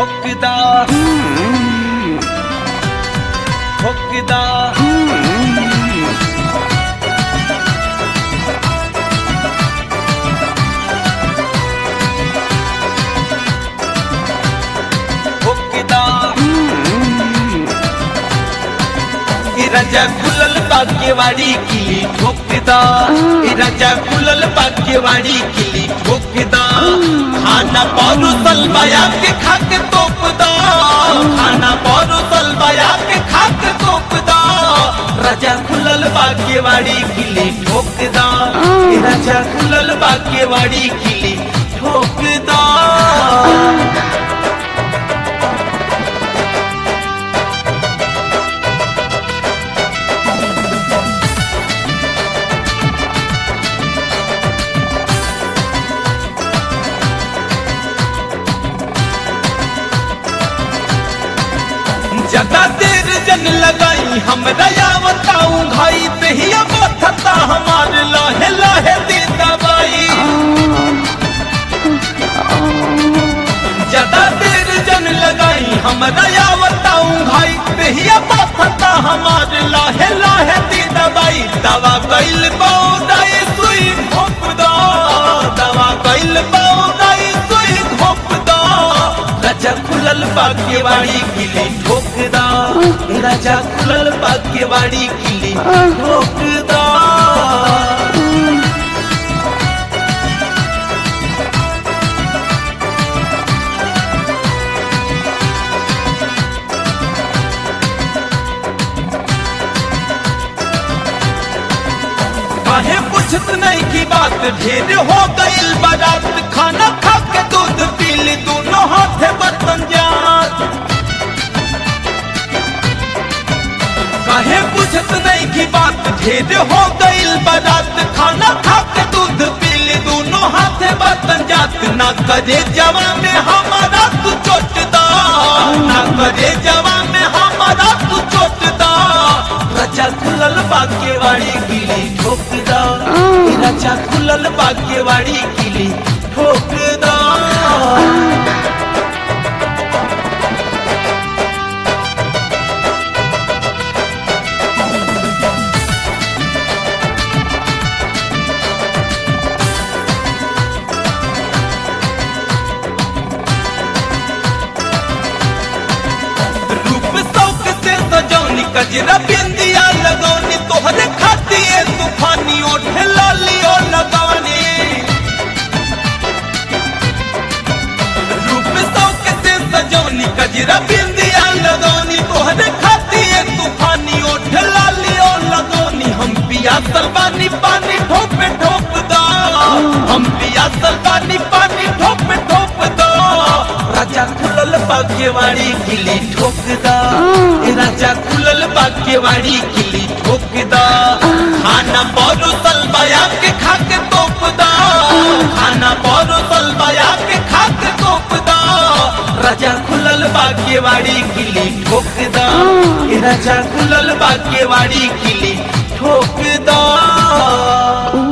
ठोकदा ठोकदा ठोकदा ई राजा खुलल बागेवाड़ी किली ठोकदा ई राजा खुलल बागेवाड़ी किली ठोकदा खाना पारो सलबाया के खाके तोपदा खाना पारो सलबाया के खाके तोपदा राजा खुलल बागेवाड़ी किली ठोकदा ई राजा खुलल बागेवाड़ी किली ठोकदा ज्यादा देर जन लगाई हमरा या बताऊं भाई तहिया बथता हमार लाहे लाहे दे दवाई ज्यादा देर जन लगाई हमरा या बताऊं भाई तहिया बथता हमार लाहे लाहे दे दवाई दवा कैल पौदाई सुई घोप दो दवा कैल पौदाई सुई घोप दो राजा खुलल बागेवाड़ी किली ठोकदा राजा खुलल बागेवाड़ी किली ठोकदा काहे पूछत नहीं की बात ढेर हो गईल बारात खाना खा के दूध पी ली दोनों हाथे बर्तन जात काहे पूछत नहीं की बात ढेर हो गईल बारात खाना खा के दूध पी ली दोनों हाथे बर्तन जात ना करे जवा में हमारा तू चोटदा ना करे जवा में हमारा तू चोटदा राजा खुलल बागेवाड़ी किली ठोकदा राजा खुलल बागेवाड़ी किली ठोकदा रूप शौक से सजौनी कजरा बिंदिया लगौनी तोहरे खातिए तूफानी ओठे लालियो लगौनी रूप शौक से सजौनी कजरा बिंदिया लगौनी तोहरे खातिए तूफानी ओठे लालियो लगौनी हम पिया सलबानी पानी ठोपे ठोप दो हम पिया सलबानी पानी ठोपे ठोप दो राजा खुलल बागेवाड़ी किली ठोकदा ए राजा खुलल बागेवाड़ी किली ठोकदा खाना बोरो सलबाया के खाके तोपदा खाना बोरो सलबाया के खाके तोपदा राजा खुलल बागेवाड़ी किली ठोकदा ए राजा खुलल बागेवाड़ी किली ठोकदा